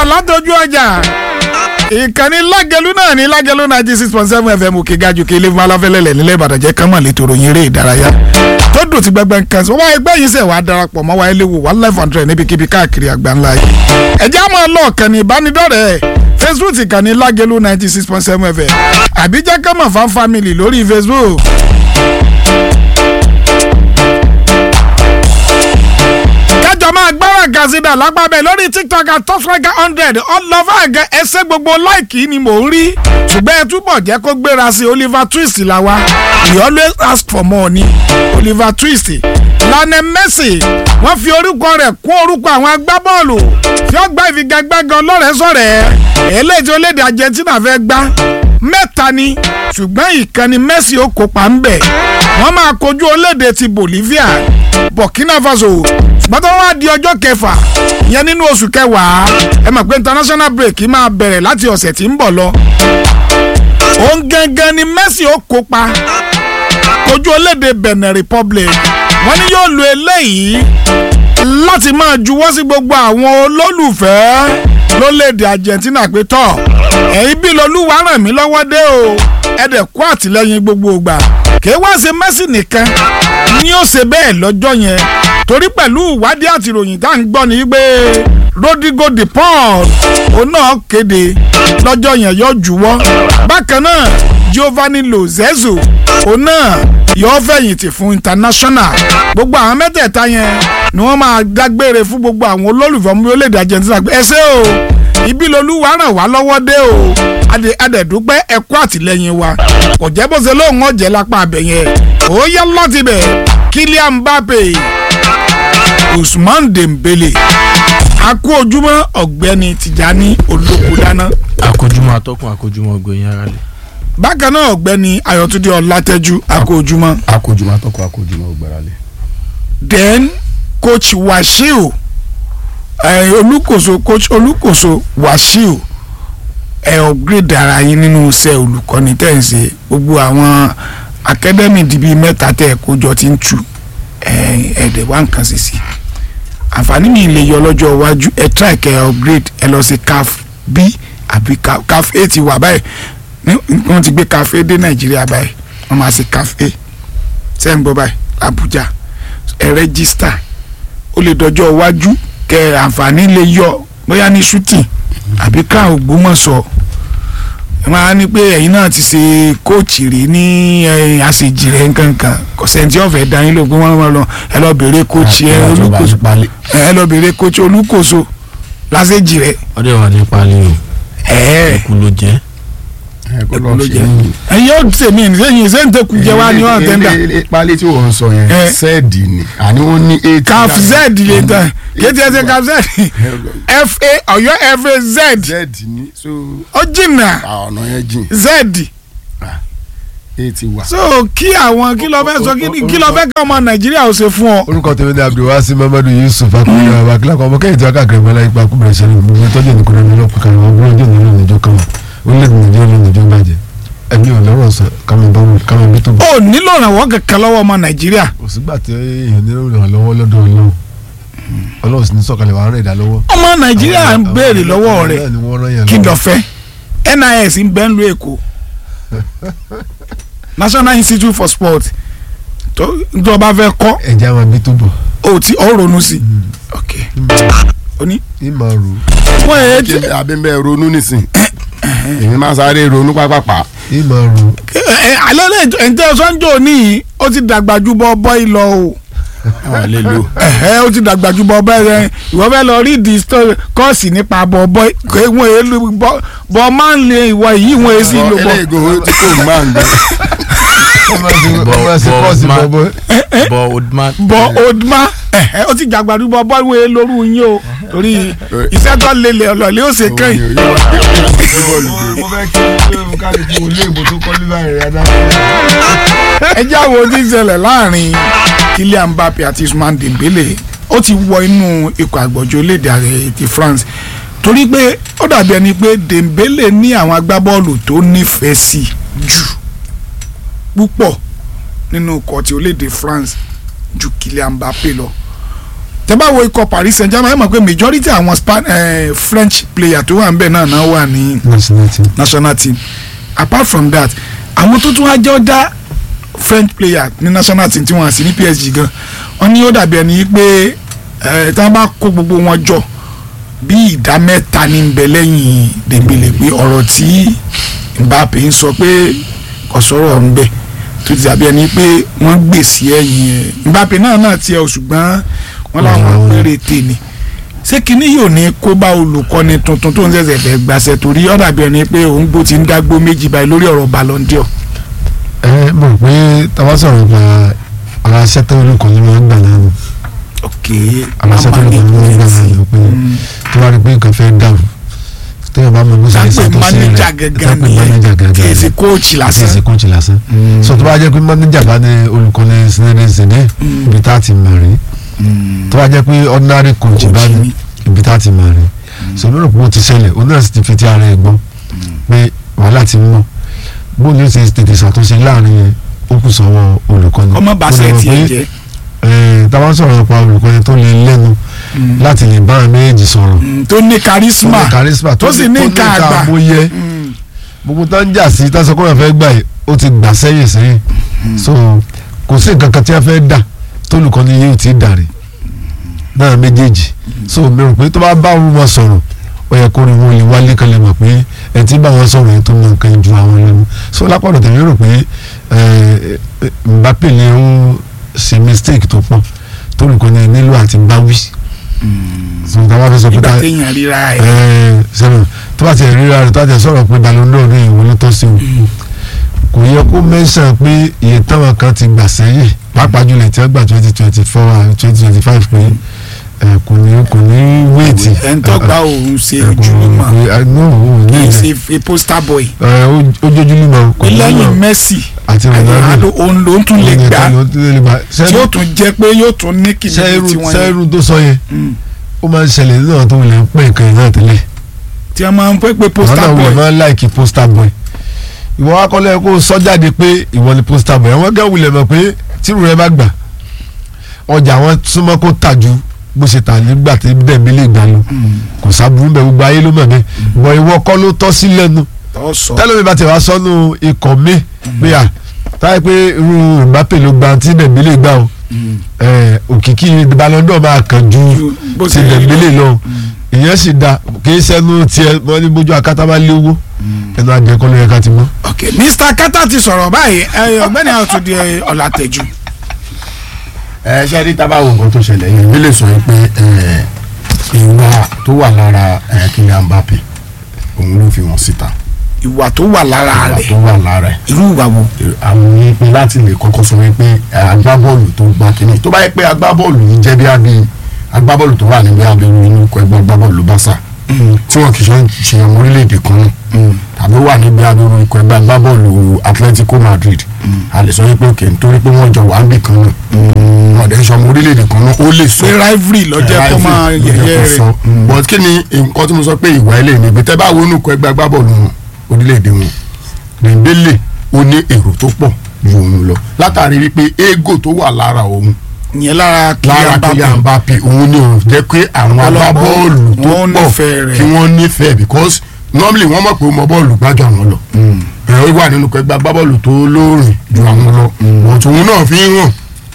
padà látọjú ọjà ìkànnì lágẹlú náà ní lágẹlú ninety six point seven fm òkè gajù kí ilé fún aláfẹ́lẹ́lẹ̀ nílẹ̀ ìbàdàn jẹ́ kánmọ̀ létò ròyìn eré ìdárayá tó dùn ti gbẹgbẹ nǹkan sọ wá ẹgbẹ́ yìí sẹ̀ wá darapọ̀ mọ́ wa eléwo wà live hundred níbikíbi káàkiri àgbáńlá yìí ẹ̀jẹ̀ á máa lọ kànnì ìbánidọ́rẹ̀ẹ́ facebook ìkànnì lágẹlú ninety six point seven fm àbí jẹ́ kánmọ̀ fan family lórí facebook. kájọ máa gbára gazida lápábẹ́ lórí tiktok at top striker hundred ọlọ́fà àgẹ ẹsẹ̀ gbogbo láìkì ni mò ń rí ṣùgbọ́n ẹ túbọ̀ jẹ́ kó gbéra sí oliver twist la wa we always ask for more ni oliver twist lionel messi wọ́n fi orúkọ rẹ̀ kún orúkọ àwọn agbábọ́ọ̀lù tí ó gbá ìfigagbága ọlọ́rẹ̀ẹ́ sọ̀rẹ́ eléyìí tí orílẹ̀-èdè argentina fẹ́ gbá mẹ́ta ni ṣùgbọ́n ìkànnì messi ó kópa ń bẹ̀ wọ́n máa kojú orílẹ̀-èdè ti bolivia burkina faso ṣùgbọ́n tó wá di ọjọ́ kẹfà ìyẹn nínú oṣù kẹwàá ẹ mọ̀ pé international break máa bẹ̀rẹ̀ láti ọ̀sẹ̀ tí ń bọ̀ lọ. òun gangan ni messi ó kópa kojú orílẹ̀-èdè benin republic wọ́n ní yóò lo eléyìí láti máa juwọ́ sí gbogbo àwọn olólùfẹ́ lórílẹ̀-èdè argentina pé tọ́ ẹ̀yin bí lolúwa ràn mí lọ́wọ́ dé o ẹ̀dẹ̀ kó àtìlẹ́yìn gbogbo ìgbà kì í wá ṣe messi nìkan ni ó ṣe bẹ́ẹ̀ lọ́jọ́ yẹn torí pẹ̀lú ìwádìí àti ìròyìn tá à ń gbọ́ ni pé rodrigo de paul òun náà kéde lọ́jọ́ yẹn yóò juwọ́ bákan náà giovanni lozenzo òun náà yóò fẹ̀yìntì fún international gbogbo àwọn mẹ́tẹ̀ẹ̀ta yẹn ni wọ́n máa dágbére fún gbogbo àwọn olólùfẹ́ ọmọ orílẹ̀-èdè argentina pé ẹ ṣé o ibi lolúwa ràn wá lọ́wọ́ dé o adẹ̀dúpẹ́ ẹ̀kọ́ àtìlẹ́yìn wa kò jẹ́ bó ṣe lóun ọ̀jẹ̀ lápá abẹ̀yẹn ó yẹ láti bẹ̀ kylian mbappe usman dembele akú ojúmọ́ ọ̀gbẹ́ni tìjání olókùdáná. àkójúmọ́ atọ́kùn àkójúmọ́ gbẹ̀yìn ara lẹ̀. bákan náà ọ̀gbẹ́ni ayọ̀túndé ọlátẹ́jú akú ojúmọ́. akójúmọ́ atọ́kùn àkójúmọ́ ògbáralẹ̀. then coach wasiu eh, olùkóso coach olùkóso wasiu ẹ upgrade ara yín nínú iṣẹ́ olùkọ́ni tẹ̀ ń ṣe gbogbo àwọn academy dìbí mẹ́ta tẹ̀ kójọ ti ń tu ẹ̀ẹ́dẹ̀ wá nǹkan ṣe sí àǹfààní mi lè yọ lọ́jọ́ iwájú ẹ try kẹ́ upgrade ẹ lọ sí caf b àbí caf a ti wà báyìí wọ́n ti gbé caf a dé nàìjíríà báyìí wọ́n máa ṣe caf a ṣe ń gbọ́ báyìí abuja ẹ rẹ́gísítà ó lè dọjọ́ iwájú kẹ́ àǹfààní lè yọ bóyá ní shooting àbí ká ògbómọ̀ṣọ́ ẹ máa ní pé ẹ̀yin náà ti ṣe kóòtù rí ní àṣejì rẹ̀ nkankan kò sẹ́ńtì ọ̀fẹ́ dání ló gbé wọn lọ ẹ lọ bèrè kóòtù ẹ olùkóso ẹ lọ bèrè kóòtù olùkóso lásèjì rẹ̀. ọdẹ wà ní pali o ẹ ẹkú ló jẹ. ẹkú ló jẹ ẹyin ó tèmi sẹ́yìn sẹńtẹkù jẹ wá ní wọn tẹńdà. pálí tí wọ́n sọ yẹn Eh. sẹ́ẹ̀dì ni àní wọ́n ní eight. caf z lè tán kéde ẹsẹ caf z fa ọ̀yọ́ fa z z ni so ó jìnnà ọ̀nà yẹn jìn z eight wà. so kí àwọn kí ló fẹ́ sọ kí- kí ló fẹ́ kí ọmọ nàìjíríà ó ṣe fún ọ. orúkọ tèmi ní abdulwasi mamadu yusuf akọni àwọn akílákọ ọmọ kẹyìn tí wọn káàkiri ìgbàlá ipa kúbẹrẹ ìṣẹ̀lẹ̀ gbogbo ìtọ́jú ìnìkan ní ọlọpàá kan àwọn ọgbọn ọjọ́ ìnáwó ìjọ kan orílẹ̀-èdè nàìjíríà ló níjọ bàjẹ́ ẹbí ò lọ́rọ̀ sọ kámi bá wọn kámi bí tó bọ. ó nílò ìrànwọ́ kankan lọ́wọ́ ọmọ nàìjíríà kò sígbà tí èèyàn nílò ìrànlọ́wọ́ lọ́dọ̀ ọlọ́run ọlọ́run sì ní sọ̀kalẹ̀ wàá rẹ̀ ìdá lọ́wọ́. ọmọ nàìjíríà ń béèrè lọ́wọ́ rẹ̀ Àwọn náà ni wọ́n rán yẹn kí lọ́wọ́. ló fẹ́ nis ń bẹ́ ń lu èkó national institute for sport tó tó bá fẹ́ kọ́ ẹ̀jẹ̀ àwọn bí tó bọ̀ ó ti ó ronú sí i ok ó ní. ìmọ̀ rò wọ́n yẹ ti abẹ́nbẹ́ ronú nísìn èmi máa sáré ronú pápápá. ìmọ̀ rò alẹ́ lè ẹ̀ǹtẹ́ sọ́njọ́ ní ó ti dàgbà ju bọ́ bọ́ì lọ o àwọn lè lo. ẹ̀hẹ́ ó ti dàgbà ju bọ́ bọ́ì rẹ ìwọ fẹ́ lọ rí di story kọ́ọ̀sì nípa bọ́ bọ́ì kò wọ́n èé lu bọ́ bọ́ máa ń lé ìwọ yìí wọ́n èé sì lò bọ́ eléyìí tí kò máa ń gbé. ọmọ ẹsẹ̀ pọ́ọ̀sì bọ̀bọ̀ bọ odman. bọ́ odma ẹ̀hẹ́ ó ti dàgbà ju bọ́ bọ́ì wọ́n èé lóru yín o torí iṣẹ́ tó lélẹ̀ ọ̀lọ́lẹ́ ó ṣe kẹ́yìn. mo fẹ́ kí ló káàdì kí olú èbò tó kọ́ nígbà rẹ̀ adá. ẹ jẹ́ àwọn ohun tí ń ṣẹlẹ̀ láàrin Kylian Mbappe àti Ousmane Dembele ó ti wọ inú ikọ̀ àgbọ̀jọ́ orílẹ̀-èdè ààrẹ ti France torí pé ó dàbí ẹni pé Dembele ní àwọn agbábọ́ọ̀lù tó nífẹ̀ẹ́ sí jù púpọ̀ nínú ikọ̀ ti orílẹ̀-èdè France ju Kylian Mbappe lọ tẹ́ bá wo ikọ̀ Paris Saint-Germain ẹ mọ̀ pé majority àwọn Span eh, French player tó wà ń bẹ̀ náà náà wà ní national team national team apart from that àwọn tó tún wá jẹ́ ọ̀dà French player ní national team tí wọ́n sì ní PSG gan wọ́n ní ó dàbí ẹni pé ẹ̀ tí wọ́n bá kó gbogbo wọn jọ bí ìdá mẹ́ta ní ń bẹ lẹ́yìn Dembele pé ọ̀rọ̀ tí Mbappe ń sọ pé kò sọ̀rọ̀ ń bẹ tó ti dàbí ẹni pé wọ́n gbèsè ẹ̀yìn ẹ̀ Mbappe náà náà tiẹ̀ o ṣùgbọ́n wọ́n láwọn péréte ni ṣé kinní yóò ní kó bá olùkọ́ni tuntun tó ń ṣẹ̀ṣẹ̀ fẹ́ gbàṣẹ torí ó dàbí ẹni pé òun gbó ti ń dágbó méjì báyìí lórí ọ̀rọ̀ Ballon d'Or. ẹ mọ̀ pé táwa sọ̀rọ̀ nípa ara sẹ́tẹ̀ olùkọ́ ni wọ́n ń gbà náà nù ok ara sẹ́tẹ̀ olùkọ́ ni wọ́n ń gbà náà nù pé tó bá rí pé nǹkan fẹ́ dàrú téèyàn bá mọ bó ṣe ń sáńpẹ̀ ṣàtúnṣe rẹ̀ mánéjà gẹ́gẹ́ sáńpẹ̀ mánéjà nìyẹn gẹ́gẹ́ kì í ṣe rẹ̀ kóòchì àti lásán. ẹsẹ̀ kọ́ńtì lásán so tó bá jẹ́ pé mánéjà bá ní olùkọ́ni sinẹ́dẹ̀ sinẹ́ ibi tá a ti mọ̀ rí tó bá jẹ́ pé ordinary coach bá Coach ní ni. ibi tá a ti mọ̀ rí so lórí òpó ti ṣẹlẹ̀ òun náà sì ti fi ti ara ẹ̀ gbọ́ pé wàhálà ti ń mọ̀ bóun ní o ṣe tètè ṣàtúnṣe láàrin yẹn ó kù sọ́wọ́ olùkọ́ni ọmọ Ó bàṣẹ lè mọ̀ tiẹ̀ pé, jẹ́ eh, tá a bá ń sọ̀rọ̀ nípa olùkọ́ni tó lè lẹ́nu láti lè bá àwọn méjèèjì sọ̀rọ̀ Mm, tó ní charisma tó ní charisma tó sì ní nǹkan àgbà. àmúyẹ Mm, gbogbo tó ń jà sí tásán kó yàn fẹ́ gbà yìí ó ti gbà sẹ́yìn sẹ́yìn so kò sí nǹkan kan tí a fẹ́ dà tólùkọ́ni yóò ti dàrí náà méjèèjì so mi rò pé tó bá bá wọn sọ̀rọ̀ ó yẹ kó rí wọn lè wálé kan lè mọ̀ pé ẹ ti bá wọn sọ̀rọ̀ yẹn tó mọ nǹkan ju àwọn lẹ́nu so lápapọ̀ tẹ̀mí rò pé ẹ, ẹ, Mbappe lè ń ṣe mistake tó pọ̀ tólùkọ́ni nílò àti báwí so táwa fẹ́ sọ pé ìgbà ká téèyàn ríra ẹ̀ ẹ sẹ́nu tó bá ti ríra rẹ̀ tó bá ti sọ̀rọ̀ pé Ballon d'Or ní ìwọ ló tọ́ sí o kò yẹ kó mẹ́sàn pé iye táwọn kan ti gbà sẹ́yìn pàápàá jùlọ tí wọ́n gbà twenty twenty four and twenty twenty five pé ẹ, kò ní kò ní wéètì. ẹ̀ ń tọ́gbà òun ṣe ẹ, kò- ojúlùmọ̀ kò- ẹ, no, ò kì ní í ìdẹ. ṣe a poster boy ẹ, ó- ó jójúlùmọ̀ kò pé ní lẹ́yìn mọ̀ Messi àti Ronaldo Ronaldo òun ló ń tún lè òun gbà nìkan ló tún lè gbà. tí Sẹ́nu- ó tún jẹ́ pé yóò tún ní kìnìún sẹ́rù tí wọ́n yẹn sẹ́rù tó sọ yẹn Mm. ó máa ń ṣẹlẹ̀ nínú àwọn tó wọlé ń pè nǹkan yẹn náà tẹ́lẹ̀. tí wọ́n máa ń pẹ́ pé àwọn poster náà boy wulẹ̀ máa ń láìkì poster boy ìwọ wa kọ́lẹ́ kó sọ jáde pé ìwọ ni poster boy àwọn gẹ́ wulẹ̀ mọ̀ pé tírù rẹ bá gbà ọjà wọn súnmọ́ kó tà ju bó ṣe tà nígbà tí bẹ́ẹ̀ mi lè gbà lọ kò sábúrú bẹ́ẹ̀ gbogbo ayé ló mọ̀ bẹ́ẹ̀ bọ̀ ìwọ kọ́ ló tọ́ sí lẹ́nu tó sọ tẹ́lẹ̀ bá ti wá sọ́nù ikọ̀ mi pé à táyé pé irú Mbappe ló gba tí Dembele gbà o ẹ̀, òkìkí Ballon d'Or máa kàn ju Ju bó ti ṣe rí Dembele lọ ìyẹn sì da kì í sẹ́nu tiẹ̀ wọ́n ní bójú akátá bá léwó ẹnu àjẹkọ́ ló yẹ ká ti mọ́. ok Mr. Kata ti sọ̀rọ̀ báyìí ẹ, ọ̀gbẹ́ni àtúndì ọ̀làtẹ̀jù ẹ ṣe rí tábà wo nǹkan tó ṣẹlẹ̀ yẹn mi lè sọ yín pé ẹ, ìwà tó wà lára ẹ, Kylian Mbappe òun ló fi wọn síta ìwà tó wà lára ìwà rẹ̀ tó wà lára ẹ irú ìwà wo àwọn yìí pé láti lè kọ́kọ́ sọ wípé ẹ, agbábọ́ọ̀lù tó gbá kínní tó bá yẹ pé agbábọ́ọ̀lù yìí jẹ́ bí abí agbábọ́ọ̀lù tó wà níbi abẹ́rù inú ikọ̀ ẹgbẹ́ agbábọ́ọ̀lù Barca tí wọn kì í ṣe ṣe ọmọ orílẹ̀-èdè kan náà tàbí wà níbi abẹ́rù ikọ̀ ẹgbẹ́ agbábọ́ọ̀lù Atletico Madrid a lè sọ wípé òkè nítorí pé wọ́n jọ wà ń bì kan náà wọn dẹ̀ ń ṣe ọmọ orílẹ̀-èdè kan náà ó lè sọ pé rivalry lọ́jọ́ kó máa yẹ̀yẹ́ rẹ̀ but kí ni nǹkan tí mo sọ pé ìwà ilé ni ibi tẹ́ bá wo inú ikọ̀ ẹgbẹ́ agbábọ́ọ̀lù wọn orílẹ̀-èdè wọn Dembele ó ní èrò tó pọ̀ ju òun lọ látàrí wípé ego tó wà lára òun ìyẹn lára lára Kylian Mbappe òun ni òun jẹ́ pé àwọn Ọlọ́pàá agbábọ́ọ̀lù tó wọ́n pọ̀ nífẹ̀ẹ́ rẹ̀. kí wọ́n nífẹ̀ẹ́ because normally wọ́n mọ̀ pé ó mọ bọ́ọ̀lù gbájú àwọn lọ ẹ̀rọ wà nínú ẹgbẹ́ agbábọ́ọ̀lù tó lóòrìn ju àwọn lọ but òun náà fi ń hàn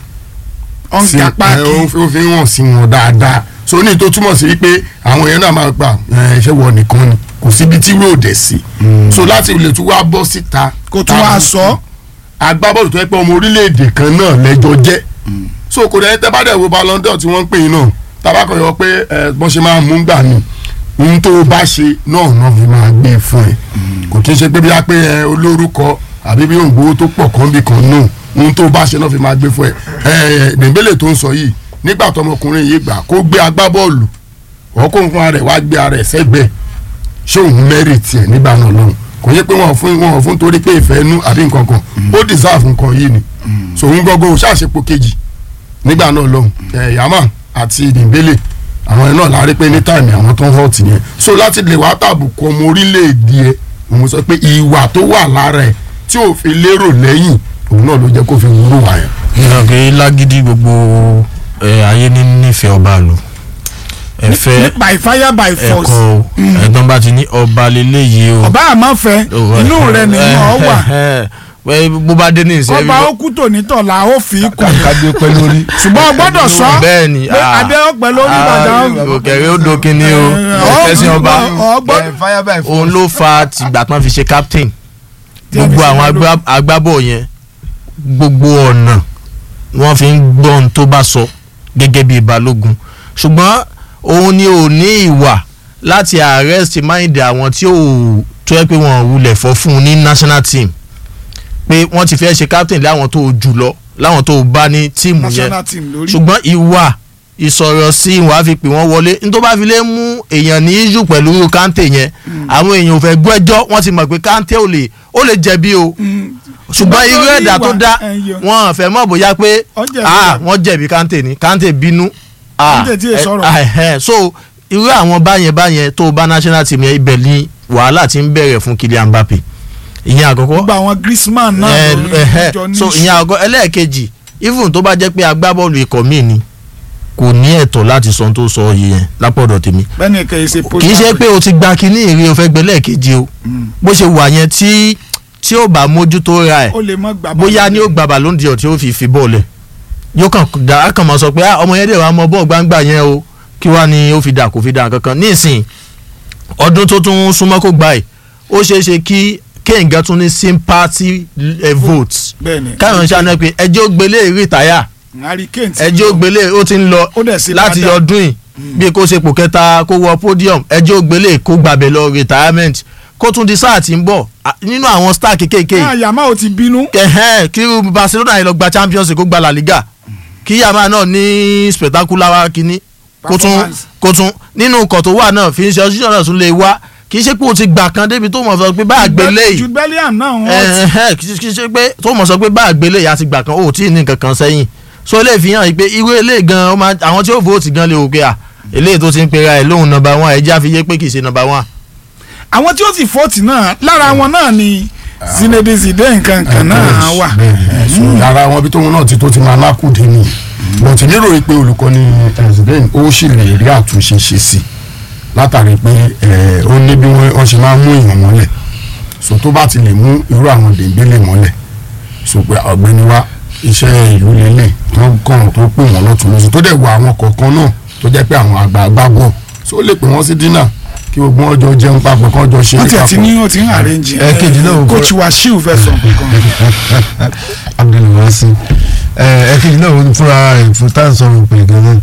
sí ọ̀nkà ẹ, páàkì ó fi- ó fi hàn sí wọn dáadáa so ní tó túmọ̀ sí wípé àwọn èèyàn náà máa gbà ẹ, ṣé wọ nìkan ni kò síbi tí road ẹ̀ sí so láti lè tún wá bọ́ síta kó tún wá sọ agbábọ́ọ̀lù tó yẹ pé ọmọ orílẹ̀-èdè kan náà lẹ́jọ́ jẹ́ so kò dẹ̀ tẹ́ bá dẹ̀ wo Ballon d'Or tí wọ́n ń pè yín náà tabakọ̀ yọ pé ẹ bọ́n ṣe máa mú gbà ní ohun tó o bá ṣe náà náà fi máa gbé e fún ẹ kò kí n ṣe pé bí a pé ẹ olórúkọ àbí bí òǹgbò tó pọ̀ kan bí kan náà ohun tó o bá ṣe náà fi máa gbé fún ẹ ẹ Dembele tó ń sọ yìí nígbà tó ọmọkùnrin yìí gbà kó gbé agbábọ́ọ̀lù ọkùnrin fún ara ẹ̀ wá gbé ara ẹ̀ sẹ́gbẹ̀ẹ́ ṣé òun mẹ́rìtì ẹ̀ nígbà náà lọ́hùn kò yẹ pé wọn ò fún wọn ò fún torí pé ìfẹ́ inú àbí nǹkan kan ó deserve nǹkan yìí ni so òun gbọ́gbọ́ ṣàṣepọ̀ kejì nígbà náà lọ́hùn ẹ̀ yàmà àti Dembele àwọn ẹ̀ náà lárí pé ní táìmì àwọn tó ń hot yẹn so láti lè wá tàbùkù ọmọ orílẹ̀-èdè ẹ̀ òun sọ pé ìwà tó wà lára ẹ̀ tí ò fi lérò lẹ́yìn òun náà ló jẹ́ kó fi wúrò wá yẹn. ìyàn pé lágídí gbogbo ẹ ayé ní nífẹ̀ẹ́ ọba lò ẹ fẹ́ by fire by force ẹ̀kọ́ o ẹ̀gbọ́n bá ti ní ọba lélẹ́yìí o. ọba àmọ́ fẹ́ inú rẹ nìyẹn ọ wà wà. bó bá dé ní ìsẹ́ ọba ó kú tònítọ̀ la ó fi kù kádé pẹ́ lórí. ṣùgbọ́n o gbọ́dọ̀ sọ bẹ́ẹ̀ ni pé adé ó pẹ́ lórí ìbàdàn òkèrè ó dokin ni o ẹ̀sìn ọba ọgbọ́n fire by force. òun ló fa tìgbà tán fi ṣe captain Tí a fi gbogbo ṣe àwọn lọ́dún. agbá- agbábọ̀ yẹn gbogbo ọ̀nà wọ́n fi ń gbọ́ ohun tó bá sọ gẹ́gẹ́ bíi balógun ṣùgbọ́n òun ni ò ní ìwà láti arrest mind àwọn tí ò tó yẹ pé wọ́n wulẹ̀ fọ́ fún un ní national team pé wọ́n ti fẹ́ ṣe captain láwọn tó jù lọ láwọn tó bá ní tíìmù yẹn national team lórí ṣùgbọ́n ìwà ìsọ̀rọ̀ sí ìwà fi pè wọ́n wọlé ní tó bá fi lè mú èèyàn ní íjù pẹ̀lú irú kante yẹn àwọn èèyàn ò fẹ́ gbẹ́jọ́ wọ́n ti mọ̀ pé kante ò lè ó lè jẹ̀bi o ṣùgbọ́n irú lórí ẹ̀dá tó ìwà, dá ẹ̀yọ. wọn fẹ́ mọ̀ bóyá pé Ó jẹ̀bi ah rẹ̀. wọ́n jẹ̀bi kante ni kante bínú ah Kante tí ì ẹ- sọ̀rọ̀. ah, ẹ̀hẹ́n. so irú àwọn báyẹn báyẹn tó bá national team yẹn ibẹ̀ ni wàhálà ti ń bẹ̀rẹ̀ fún Kylian Mbappe ìyẹn àkọ́kọ́ gbogbo àwọn Griezmann náà ẹ lórí ẹ ìjọ ní so ìyẹn àgọ́ ẹlẹ́ẹ̀kejì even tó bá jẹ́ pé agbábọ́ọ̀lù ikọ̀ míì ni kò ní ẹ̀tọ́ láti sọ ohun tó sọ yìí yẹn lápọ̀dọ̀ tèmi bẹ́ẹ̀ni kì í ṣe kì í ṣe pé o ti gba kinní ìrè o fẹ́ gbẹ lẹ́ẹ̀kejì o bó ṣe wà yẹn tí tí ó bá mójútó ra ẹ̀ ó lè mọ́ gbà bóyá ni ó gba ballon d'or tí ó fi fi bọ́ọ̀lù ẹ̀ yóò kàn dá a kàn máa sọ pé ah, ọmọ yẹn dẹ̀ wá mọ bọ́ọ̀ gbangba yẹn o kí wá ni ó fi dà kó fi dà kankan nísìnyí ọdún tó tún súnmọ́ kó gbà ẹ̀ ó ṣeé ṣe kí kéǹgá tún ní sympathy eh, votes bẹ́ẹ̀ni káyọ̀ ń ṣàánú ẹ pé ẹjọ́ gbélé rìtáyà Harry Kane ti ẹjọ́ gbélé ó ti ń lọ Ó dẹ̀ sí láti dáadáa. ọdún yìí bí kò ṣe pò kẹta kó wọ podium ẹjọ́ gbélé kó gbàbẹ̀ lọ retirement kó tún di sáà tí ń bọ̀ à, nínú àwọn star kékèké náà yàmá ò ti bínú ẹ̀hẹ́n kí irú Barcelona yìí lọ gba Champions League kó gba La Liga kí yàmá náà ní spectacular wa kínní kó tún Performance. kó tún nínú nǹkan tó wà náà fi ń ṣe ọṣíṣàn náà tún lè wá kì í ṣe pé o ti gbà kan débi tó mọ̀ sọ pé bá àgbélé yìí Jude Bellingham náà wọ́n ẹ̀hẹ́n kì í ṣe pé tó mọ̀ sọ pé bá àgbélé yìí àti gbà kan ó tí ì ní nǹkan kan sẹ́yìn so ilé ìfihàn yìí pé irú ilé gan ó máa àwọn tí ó vote gan lè wò pé à eléyìí tó ti ń pera ẹ̀ lóhùn number one ẹ̀ já fi yé pé kì í ṣe number one. àwọn tí ó sì fọ́ọ̀tì náà lára wọn náà ni Zinedine Zidane kankan náà wà bẹ́ẹ̀ so ara wọn bí tóun náà ti tó ti máa lákùdé ni mo ti nírò pé olùkọ́ni president ó sì lè rí àtúnṣe ṣe sí látàrí pé ẹ, ó ní bí wọ́n wọ́n ṣe máa ń mú èèyàn mọ́lẹ̀ so tó bá ti lè mú irú àwọn dèbélé mọ́lẹ̀ so pé ọ̀gbẹ́ni wa iṣẹ́ ìlú lélẹ̀ tó kàn tó pè wọ́n lọ́tún lọ́sùn tó dẹ̀ wọ àwọn kọ̀ọ̀kan náà tó jẹ́ pé àwọn àgbààgbà bọ̀ so ó lè pè wọ́n sí dínà kí gbogbo wọn jọ jẹun papọ̀ kán jọ ṣe wọ́n é tiẹ̀ ti papọ̀. ní wọ́n ti ń arrange ẹ̀. Ẹ̀kejì náà wò coach Wasiu fẹ́ sọ nǹkan abdulwasi ẹ̀kejì náà wọ́n fúnra rẹ̀ fún tá à ń sọ̀rọ̀ pé gan-an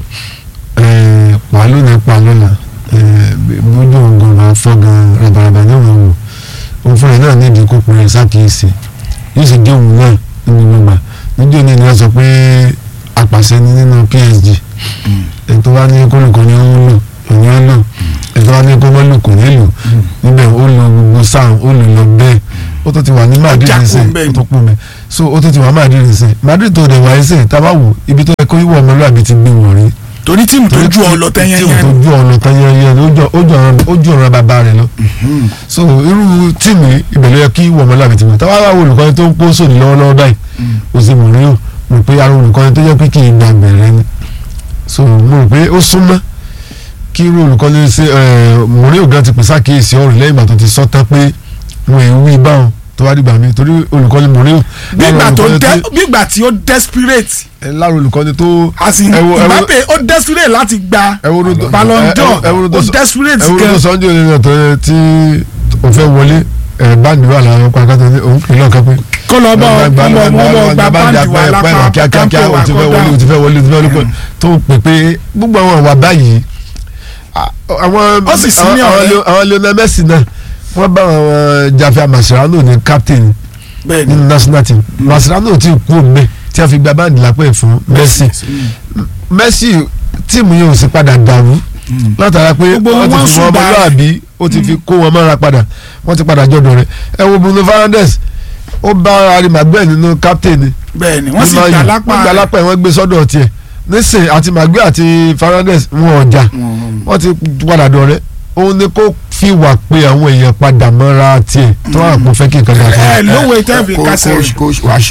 pàálù ní pàálù là bójú ògùn máa fọ́ gan rabaraba náà wọ́n wò òun fúnra náà ní ìdíkù pẹ̀lú sákìyèsí yóò sì dé òun náà nínú gbogbo níjó ní ìlú sọ pé apàṣẹ ni nínú PSG ètò wa ní kólùkọ́ ni ó ń lò òní ó lò ètò wa ní kó mọ́ lò kò ní lò níbẹ̀ ó lo gbogbo sáà ó lò lọ bẹ́ẹ̀ ó tó ti wà ní Madrid já kúrò nísìnyí ńbẹ̀ ó tó kú mẹ́ so ó tó ti wà Madrid nísìnyí Madrid tó dẹ̀ wáyé sè tábà wò ibi tó yẹ kó yíwọ́ ọmọlúwàbí ti gbé wọ̀ rí torí tíìmù tó ju ọ lọ tẹ́yẹ́ tíìmù yẹn tó ju ọ̀nà tẹ́yẹ́ yẹn ó ju ọ̀rọ̀ bàbá rẹ̀ lọ so irú tíìmù ìbẹ̀lẹ̀ yẹ kí yíwọ́ ọmọlúwàbí ti gbé tábà wà olùkọ́ni tó ń kó sóni lọ́wọ́lọ́wọ́ báyìí ó sì mọ̀ rí o mo pé ara olùkọ́ni tó yẹ pé kì í gbà bẹ̀rẹ̀ ni so mo rò pé ó súnmọ́ kí irú olùkọ́ni ṣe mọ̀rí ògá ti pèsè àkíyèsí ọ̀rọ̀ lẹ́yìn ìgbà tó ti sọ tán pé wọn ì wí báwọn tó wá dìgbà mi torí olùkọ́ni mọ̀rí ò bígbà tó dẹ bígbà tí ó desperate lára olùkọ́ni tó àti ẹ wo- ẹ wo- Mbappe ó desperate láti gba ẹwúrú tó Ballon d'Or ẹwúrú tó ó sọ- desperate ẹwúrú tó gan sọ́njú ènìyàn tó yẹ tí o fẹ́ wọlé ẹ̀ báńdì wà láwọn pàkátà ní òun pè lọ́ọ̀kan pé kó lọ bọ ọmọ ọmọ gba báńdì wà lápá kíákíá o ti fẹ́ wọlé o ti fẹ́ wọlé o ti fẹ́ wọlé tó pè pé gbogbo àwọn àwa báyìí à- àwọn Ó sì sí ní àwọn- ọ̀rẹ́. àwọn àwọn Lionel Messi náà wọ́n bá àwọn Javier Mascherano ní captain bẹ́ẹ̀ ni nínú national team Mascherano ti kú òmùbẹ́ tí a fi gba báńdì lápẹ́ fún Messi Messi tíìmù yẹn ò sì padà dàrú látara pé Gbogbo wọ́n ti wọn fi sùn wọn dáa. ọmọlúwàbí ó ti fi kó wọn mọ́ra padà wọ́n ti padà jọ̀dọ̀ rẹ̀ ẹ wo Bruno Fernandes ó bá Harry Maguire nínú captain ni bẹ́ẹ̀ ni wọ́n sì nínú gbà ayò. lápá wọ́n gbà lápá ẹ̀ wọ́n gbé sọ́dọ̀ tiẹ̀ nísìn àti Maguire àti Fernandes wọn ọjà wọ́n ti padà dọ̀rẹ́ òun ni kó fi wà pé àwọn èèyàn padà mọ́ra tiẹ̀ tó wà pọ̀ fẹ́ kí nǹkan dà fún ẹ un. lówó ìtẹ́ fi Ko- kásẹ̀ coach rẹ̀ coach Wasiu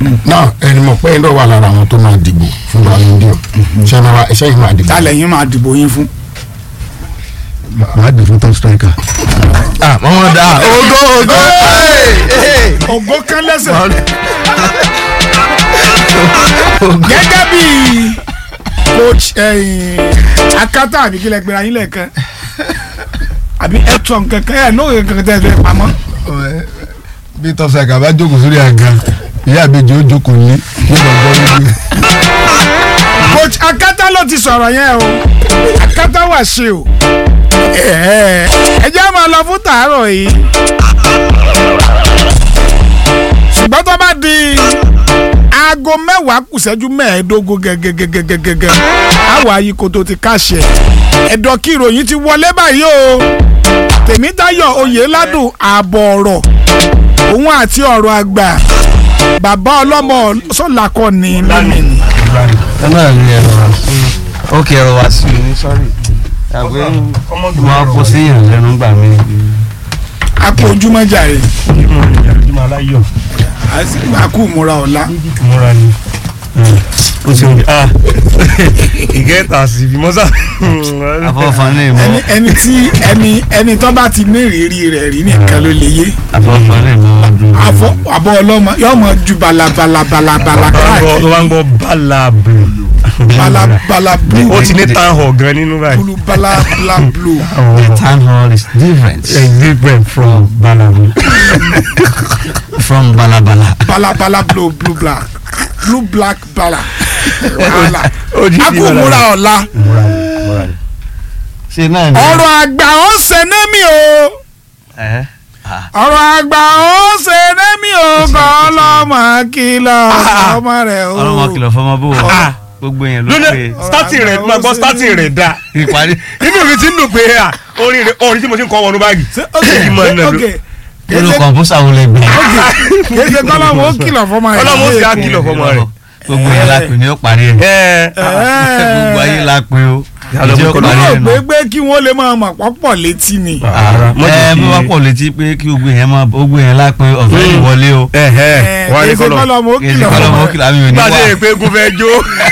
náà ẹni mọ̀ pé ẹ̀ńdọ̀ wà lára àwọn tó máa dìbò fún Ballon d'Or ṣé máa wá- ṣé yìí máa dìbò. tálẹ̀ yín máa dìbò yín fún. màá dì fún top striker. ah mọ́mọ́ dá ogo ogo ògo kan lẹ́sẹ̀. gẹ́gẹ́ bí coach ẹ̀yìn, akátá àbí kílẹ̀ gbéra yín lẹ́ẹ̀kan àbí ẹ̀tọ́ kankan ẹ̀ náà kankan tẹ̀ fẹ́ pamọ́. bí top striker bá jókòó sórí àga ìyá àbejì ó jókòó ní yóò máa gbọ́ níbi. coach akátá ló ti sọ̀rọ̀ yẹn o akátá wà ṣe o ẹ jẹ́ máa lọ fún tàárọ̀ yìí ṣùgbọ́n tó bá di aago mẹ́wàá kù ṣẹ́jú mẹ́ẹ̀ẹ́dógún gẹ́gẹ́gẹ́gẹ́gẹ́ àwọn ayíkoto ti káṣẹ ẹ̀dọ̀ kí ìròyìn ti wọlé báyìí o tèmítayọ̀ oyèládùn ààbọ̀ ọ̀rọ̀ òun àti ọ̀rọ̀ àgbà bàbá ọlọ́mọ sọ́làkọ́ ni lónìí. ẹ náà rí ẹ̀rọ wá sí ó kí ẹ̀rọ wá sí ní sọ́rí àgbẹ̀ máa kó sí ìyàn lẹ́nu gbà mí. àpò ojúmọ́ jàre ojúmọ́ aláyọ̀ àkú múra ọ̀la múra ni ó ṣe oúnjẹ ah ìgẹ́ta sí bí mọ́sá. àfọwọ́fà ní ìmọ̀ ẹni ẹni tí ẹni ẹni tó bá ti ní ìrírí rẹ̀ rí nìkan ló lè yé àfọwọ́fà ní ìmọ̀ ọdún. àfọ àbọ̀ ọlọ́mọ yóò mọ ju balabalabala tó káàkiri bá ń gbọ́ balabu balabala blue ó ti ní town hall gan nínú báyìí. blue balabala blue town hall is different It's different from balabu. from balabala. balabala blue blue black blue black bala wàhálà ó di àkú múra ọ̀la múra ni múra ni. ṣe náà ni. ọ̀rọ̀ àgbà ó ṣe némi o. ẹ ah ọ̀rọ̀ àgbà ó ṣe némi o kọ́ ọlọ́mọ kìlọ̀ ọmọ rẹ̀ o. ọlọ́mọ kìlọ̀ fọmọ bó o Ah. gbogbo yẹn ló lónìí pé starting rẹ̀ máa gbọ́ starting rẹ̀ da ìparí. inú mi ti ń dùn pé à orin rẹ̀ orin tí mo ti ń kọ́ wọnú báàgì. ok Kí n máa nà ló. ok nínú kọ̀ǹpútà wo lè gbà. kìí ṣe kọ́lọ́mù ó kìlọ̀ fọmọ rẹ̀. Ọlọ́mọ ó sì á kìlọ̀ fọmọ rẹ̀. gbogbo yẹn la pè ní ó parí ẹ̀. ẹ gbogbo ayé la pè ó. Yàrá ìjọ ọmọ parí yóò ẹ̀ gbé nù. gbé kí wọ́n lè máa mọ̀ pọ́pọ̀ létí ni. ara ẹ bí wọ́n pọ̀ létí pé kí gbogbo yẹn máa gbogbo yẹn la pé ọ̀fẹ́ ni wọlé o. ẹ ẹ wọ́n á ní kìí ṣe kọ́lọ̀. kọ́lọ́mù ó kí ẹ kìlọ̀ kọ́ lọ́mọ fọmọ ó kìlọ̀ àmì ò ní nígbà tí wà. èpè egun fẹ́ jó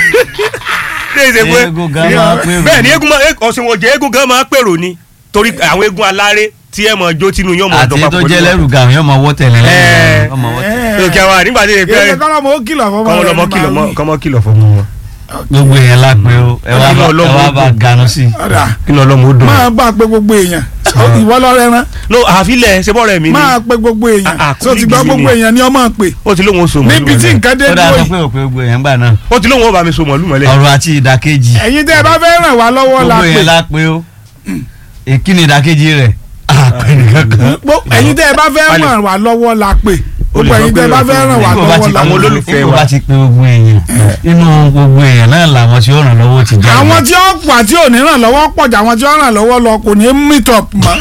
ní ìṣe pé Eégún gan máa pèrò. bẹ́ẹ̀ ni eégún máa ọ̀sìn wọ̀jẹ̀ eégún gan máa pèrò ni torí àwọn eégún aláré tí ẹ mọ̀ jó tínú yóò mọ̀ àti ọ̀dọ́ tó jẹ́ lẹ́rù ga àwọn yóò máa wọ́ tẹ̀lé Ẹ. lẹ́yìn ọmọ wọ́ tẹ̀lé. lókè àwọn nígbà tí èpè kìí ṣe kọ́lọ́mù ó kìlọ̀ fọmọ kọ́mọ rẹ̀ lọ́mọ ní kìlọ̀ máa mọ́ wí. kọ́mọ kìlọ̀ fún wọn. gbogbo yẹn la pé o ẹ wá bá ẹ wá bá ganu sí i. ọ̀dà kí ni ọlọ́mọ ó dùn. máa bá pé gbogbo èèyàn ìwọ lọ́rẹ́ rán no àfilẹ̀ ṣe bọ́ọ̀rẹ̀ mi ni máa pé gbogbo èèyàn Ah, ah, tó ti gbọ́ kò ní gbogbo gidi èèyàn ni ọmọ pè ó ti lóun ó so mọ̀lú níbi tí mọ́lẹ̀ nǹkan dé ó dáa dúró sọ yìí pé òpè gbogbo yẹn gbà náà. ó ti lóun ó bá mi so mọ̀lú mọ́lẹ̀. ọ̀rọ̀ àti ìdàkejì ẹ̀yin tẹ́ ẹ bá fẹ́ ràn wá lọ́wọ́ la gbogbo pè yẹn la pé o èkí ni ìdàkejì rẹ̀ àpè nìkan kan. Gbó- ẹ̀yin tẹ́ ẹ bá fẹ́ ràn wá lọ́wọ́ la pè gbogbo ẹ̀yin tẹ́ ẹ bá fẹ́ ràn wá Nígbà bá lọ́wọ́ ti la àwọn pè. olólùfẹ́ nígbà wa. bá ti pé gbogbo èèyàn inú gbogbo èèyàn náà làwọn tí ó ràn lọ́wọ́ ti jáde. àwọn tí ó pọ̀ àti ò ní ràn lọ́wọ́ pọ̀ jù àwọn tí ó ràn lọ́wọ́ lọ kò ní meet up mọ́.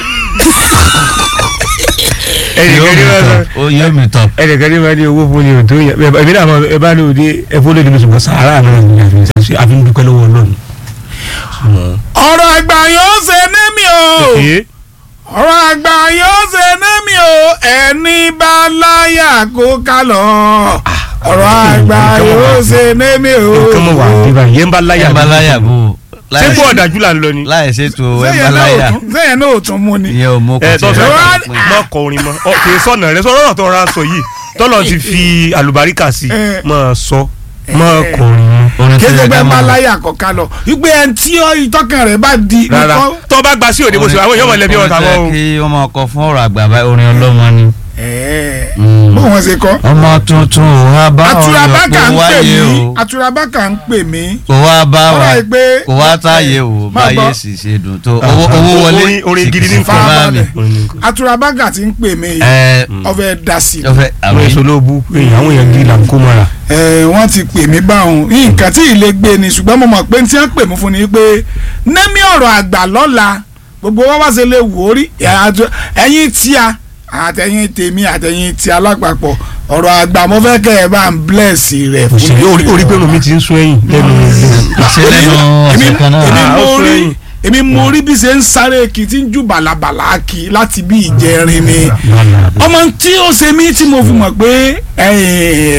yóò mi tọ̀ ó yóò mi tọ̀. ẹnìkan ní wọ́n ní owó fún ni òtó yẹn bẹ́ẹ̀ ẹ̀mí náà mọ̀ ẹ bá ní òde ẹ̀fọ́ lóde lóṣù kan sàárà náà ní àfihàn àfi ń dúpẹ́ lọ́wọ́ Ọlọ́run. ọ̀rọ̀ àgbà yóò ṣe némi o Ee, ọ̀rọ̀ àgbà yóò ṣe némi o ẹni bá láyà kó ká lọ ọ̀rọ̀ àgbà yóò ṣe némi o. nǹkan mọ̀ wá bíbá yẹn bá láyà ẹ̀ bá láyà bò ó ṣé kó ọ̀dájú là ń lọ ni. láì ṣètò ẹ̀ bá sẹ́yìn náà láyà ò tún- sẹ́yìn náà ò tún mú ni. ìyẹn ò mú kò ẹ tó tiẹ̀ fẹ́ wá- pé. mọ kọrin mọ ọ kì í sọ̀nà rẹ sọ̀rọ̀ tó ra sọ yìí tọ́lọ̀ ti fi àlùbáríkà sí Eh. mọ sọ mọ kọrin mọ. orin tó kéde yẹ pé ká má máa láyà kọ̀ọ̀ká lọ wípé ẹni tí ó ìtọ́kàn rẹ̀ bá di rárá nǹkan- tó bá gba sí òde bó ṣe àwọn èèyàn mọ̀ lẹ́bí ọ̀tá orin tó mọ́ yẹ o. kí wọ́n máa kọ fún ọ̀rọ̀ àgbà báyìí orin ọlọ́mọ ni. Ẹ̀ẹ́, Mm. bó wọn ṣe kọ́. ọmọ tuntun ò wá bá ọ̀rọ̀ aturabaka kò ń pè wáyé mí o aturabaka ń pè mí. kò wá bá wa Ọ̀rọ̀ yìí pé- kò wá táyé o Máa báyé gbọ́. sì ṣe dùn tó owó owó wọlé Orin- orin gidi ní sì kò bá mi. farabalẹ̀ aturabaka ti ń pè mí ẹ ọfẹ dasi ọfẹ àwọn àwọn èso ló bú pé àwọn èèyàn gidi là ń kó mọ́ra. ẹ wọ́n ti pè mí báwọn nǹkan tí ilé gbé ni ṣùgbọ́n mo mọ̀ pé tí wọ́n pè mí fún ni pé nẹ́mí ọ̀rọ̀ àgbà lọ́la gbogbo wọn wá ṣe lè wò ó rí ẹ̀yin tíya àtẹ̀yin tèmi àtẹ̀yin tí alápapọ̀ ọ̀rọ̀ àgbà mo fẹ́ kẹ́ ẹ bá ń bless rẹ̀ fún òṣèré orí orí pé omi ti ń sún ẹ̀yìn lẹ́nu ṣe lẹ́nu èmi ọ̀sẹ̀ kan èmi náà Ah, ó mo sún rí ẹ̀yìn. èmi mo rí bí ṣe ń sáré kì í ti ń jù bàlàbàlà kì í láti bí ìjẹrin ni ọmọ tí ó ṣe mí tí mo fi mọ̀ pé eh,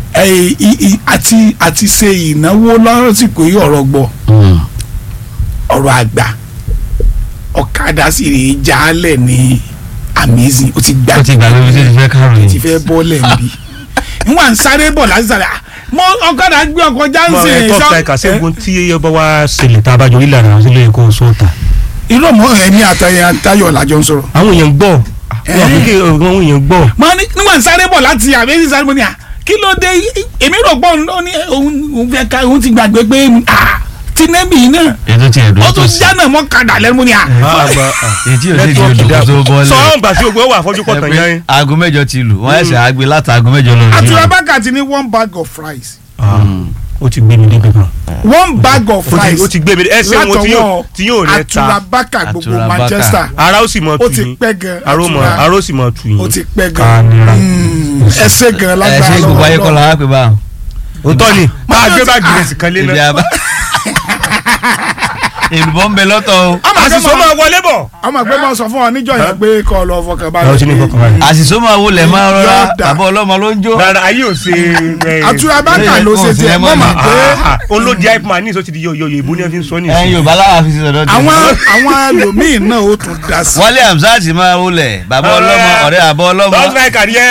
ẹ, i- i- àti àti ṣe ìnáwó lọ́sìkò yìí ọ̀rọ̀ gbọ́ ọ̀rọ̀ àgbà ọ̀kadà sì rè é jálẹ̀ ní amazing ó ti gbà ó ti gbàgbé bí ó ti fẹ́ kárò ti yìí. fẹ́ bọ́ọ̀lẹ̀ nbí nwa ń sáré bọ̀ láti sáré ah, mo ọ̀kadà gbé ọkọ̀ mọ jáǹsì ẹ tọ́ ta ẹ̀ka sẹ́gun tí ẹ bá wá ṣẹlẹ̀ tá a bá jọ ìlànà àwọn sílẹ̀ kó o sọ̀tà. irọ́ mọ́ ẹ̀mí àtàyè àtayọ̀ làjọ ń sọ̀rọ̀ àwọn èèyàn gbọ́ Eh. àwọn kékeré àwọn èèyàn gbọ́. mo ní nígbà ń sáré bọ̀ láti àbẹ́sí sáré mo ní à kí ló dé èmi rò pọ̀ ó ní òun òun fẹ́ ká òun ti gbàgbé pé ah tinẹ́bì náà ètò ti ẹ̀dùn ó tó tún sí. jánà mọ́ kadà lẹ́nu mo ní à. ètí ò sì di olùkọ́ tó bọ́ọ̀lẹ̀. sọ́ọ́n gbà sí ògbó wà fọ́jú pọ̀ tàn yẹn. aago mẹ́jọ ti lù wọ́n ẹ̀sẹ̀ àgbẹ̀ láti aago mẹ́jọ lọ. àtúrọ̀bákà ti ní one bag of rice ó ti gbé mi débi kan. one bag of ó ti- rice ó ti gbé mi dé ẹsẹ̀ wọn tí yóò tí yóò rẹ ta àtúrọ̀bákà gbogbo Àtúràbákà. Manchester ara ó sì mọ ó tù ti yín pẹ́ gan ara ó mọ Àtúrà- ara ó sì mọ tù yín. ó ti pẹ́ Ká gan nira. Mm, ẹsẹ̀ gan ẹ lágbára ṣe gbogbo ayé kọ́ lọ́wọ́ la wá pé báwọn. òótọ́ ni máa Máa gbé ti- báàgì rẹ̀ sì kan lé ibi náà. àbá. èlùbọ́ ń bẹ lọ́tọ̀ o. ọmọ àṣìṣe máa wọlé bọ̀. ọmọ ẹgbẹ́ máa sọ fún ọ níjọ́ yẹn pé kọ́ ọ lọ fọkàn ẹ ó ti ní balẹ̀ fọkàn balẹ̀. àṣìṣe máa wọlé máa rọra Yọ̀ọ̀dà. bàbá ọlọ́mọ ló ń jó. rárá ayé ò ṣe. àtúrọ̀bákà ló ṣe tiẹ̀ mọ́ mà pé òun ló di hype man ní ìsọ ti di yọ̀yọ̀ ìbò ní ẹ fi ń sọ ní ẹyin ìsìn. yorùbá láwa fi ṣe sọ̀dọ̀ tí. àwọn àwọn ẹlòmíín náà ó tún dá sí. wọlé hamzat máa wọlé bàbá ọlọ́mọ ọ̀rẹ́ àbọ̀ ọlọ́mọ. Don't like àríyẹ.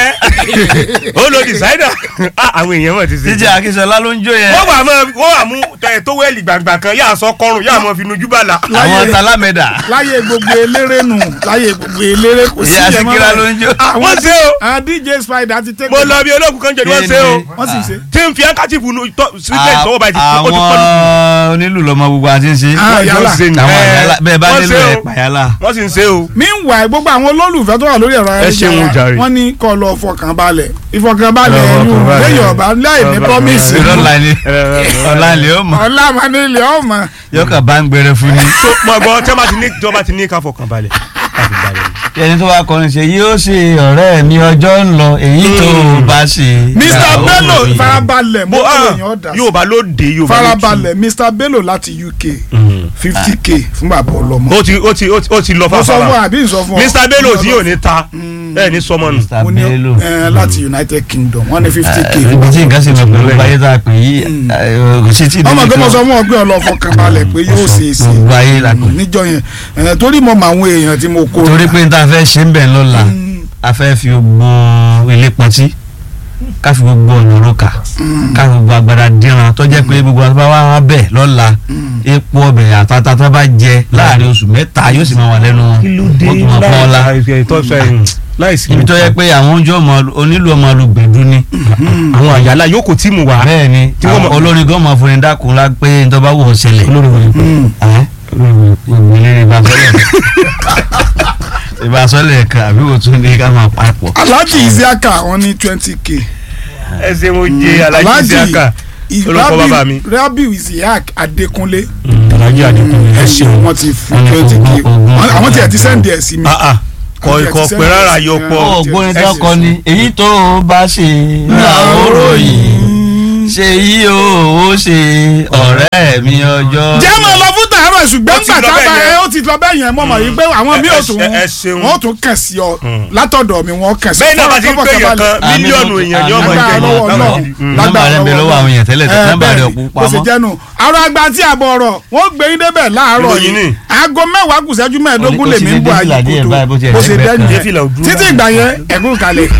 ó lo designer. Ah, àwọn èèyàn mọ̀ ti ṣe. títí akínsọlá ló ń jó yẹn. wọ́n wà mọ́ wọ́n wà mú tẹ̀ tó wẹ́ẹ̀lì gbàgbà kan yà sọ kọrùn yà mọ́ fi nujú bàlà. àwọn talámẹ́dà. láyé gbogbo eléré nù láyé gbogbo eléré kò sí ìyá ẹ̀ mọ́ síkírá ló báyìí. ń jó. àwọn wọ́n ṣe o. àwọn dj spider ti tẹ́ mo lọ bí ológun kan jẹ ni wọ́n ṣe o. wọ́n sì ṣe. tí n fi handkerchief nu sílẹ̀ sọ́wọ́ báyìí ó ti àwọn pọ́n. onílù lọmọ gbogbo àti ṣe. Ah, yálà. ṣe ni. àwọn Eh, àyálà bẹ́ẹ̀ bá wọ́n nílò ṣe o. ẹ̀ pàyálà. wọ́n sì ń ṣe o. meanwhile gbogbo àwọn olólùfẹ́ tó wà lórí ẹ̀rọ Ẹ ṣeun ayélujára jàre. wọ́n ní kọ́ lọ fọkànbalẹ̀ ìfọkànbalẹ̀ Ẹ lọ ẹ̀yìn fọkànbalẹ̀. lẹ́yìn ọ̀bá láì ní promise ìrọ̀lá ni ọ̀la ni ó mọ̀ ọ̀la manilẹ̀ ọ̀mọ̀ yọkà bá ń gbẹrẹ fún ni. so mo gbọ́ tí wọ́n bá ti ní tí wọ́n bá ti ní ká fọkàn balẹ̀ ká fi balẹ̀ ni. ẹni tó bá kọrin ṣe yóò ṣe ọ̀rẹ́ mi ọjọ́ ń lọ èyí tó bá ṣe. mr ìyàwó bello mi. farabalẹ̀ mo mo ah kọ́ èèyàn dà sí yóò bá ló dé yóò bá ló tù. farabalẹ̀ mr bello láti uk fifty k fún bàbá ọlọ́mọ ó ti ó ti ó ti- ó ti lọ mo sọ fún ọ fàfàrà. àbí nsọ fún ọ mr bello tí yóò ní ta ẹ ní sọmọ nù. Mr. mo ní Bello. ẹ láti united kingdom wọ́n ní fifty k ibi tí nǹkan ṣe lọ pẹ̀lú ayé tá a pè yí eh, kò sí tí ọmọ ìdílé pé mo kan- sọ fún ọ pé ọlọ́fọ kan balẹ̀ pé yóò ṣe é ṣe gbogbo ayé la pè. níjọ yẹn ẹ, torí mo mọ àwọn èèyàn tí mo kó torí pé n ta fẹ́ ṣe ń bẹ̀ lọ́la a fẹ́ fi gbogbo ilé pọtí ká fi gbogbo ọ̀nà òrùka ká fi gbogbo agbada díran tó jẹ́ pé gbogbo àtúbà wà wá bẹ̀ lọ́la epo ọbẹ̀ àtàtà tó bá jẹ láàrin oṣù mẹ́ta yóò sì máa wà lẹ́nu wọn ó tún máa pọ́n la láìsí ibi tó yẹ pé àwọn oúnjẹ ọmọ onílù ọmọ olùgbèdú ni àwọn àyàlá yóò kò tí mu wá. bẹ́ẹ̀ ni Tí wọ́n mọ̀- àwọn olórin gan máa fún ni dákun lá pé n tó bá wù ọ́ ṣẹlẹ̀ ẹ́ ìgbìlẹ̀ ìbásọ́lẹ̀ ìbásọ́lẹ̀ kan àbí wò tún ní ká máa papọ̀. alhaji isiaka wọ́n ní twenty k ẹ ṣe mo jẹ alájí isiaka olùkọ́ bàbá mi. rabiu isiaq adekunle alájí àdínkù ẹ ṣeun wọ́n ti fún Wọ́n ní twenty k ogún- ogún- àwọn tí ẹ ti sẹ́ndì ẹ̀ sí mi kọ ikọ̀ pé rárá yọ Ó, pọ̀. ó gbóni tó kọ ni èyí tó o bá ṣe làwòrò yìí ṣe yí o ó ṣe ọ̀rẹ́ mi ọjọ́. jẹ́ mọ̀ lọ fún tàárọ̀ ṣùgbọ́n Ó ti gbà lọ tábà bẹ́ẹ̀ ẹ yẹn. ó ti lọ bẹ́ẹ̀ yẹn mọ̀ mọ̀ yìí pé àwọn mi ò ẹ- tún ẹ- ẹ ṣeun. wọ́n tún kàn sí ọ látọ̀dọ̀ mi wọ́n kàn sí bẹ́ẹ̀ náà bá ti ń pè yàn kan Àmì- mílíọ̀nù èèyàn ni ọmọ lágbára ìjẹ́ lọ́wọ́ náà nọ́mbà rẹ̀ ń bẹ lọ́wọ́ àwọn èèyàn tẹ́lẹ̀ tẹ́lẹ̀ nọ́mbà rẹ̀ ọ̀pọ̀ bó ṣe pamọ́. jẹ́nu àrò àgbà tí àbọ̀ ọ̀rọ̀ wọ́n gbé yín débẹ̀ láàárọ̀ Ìròyìn yìí ni. aago mẹ́wàá kù ṣẹ́jú mẹ́ẹ̀ẹ́dógún Ó ní kó lèmi sì ń bọ̀ dé fìlà díẹ̀ àyíkòtò báyìí bó ti ẹ̀ bó ṣe lẹ́gbẹ̀ẹ́ dẹ́nu kan. Dé fìlà òdúró títí ìgbà yẹn ẹ̀kú kalẹ̀.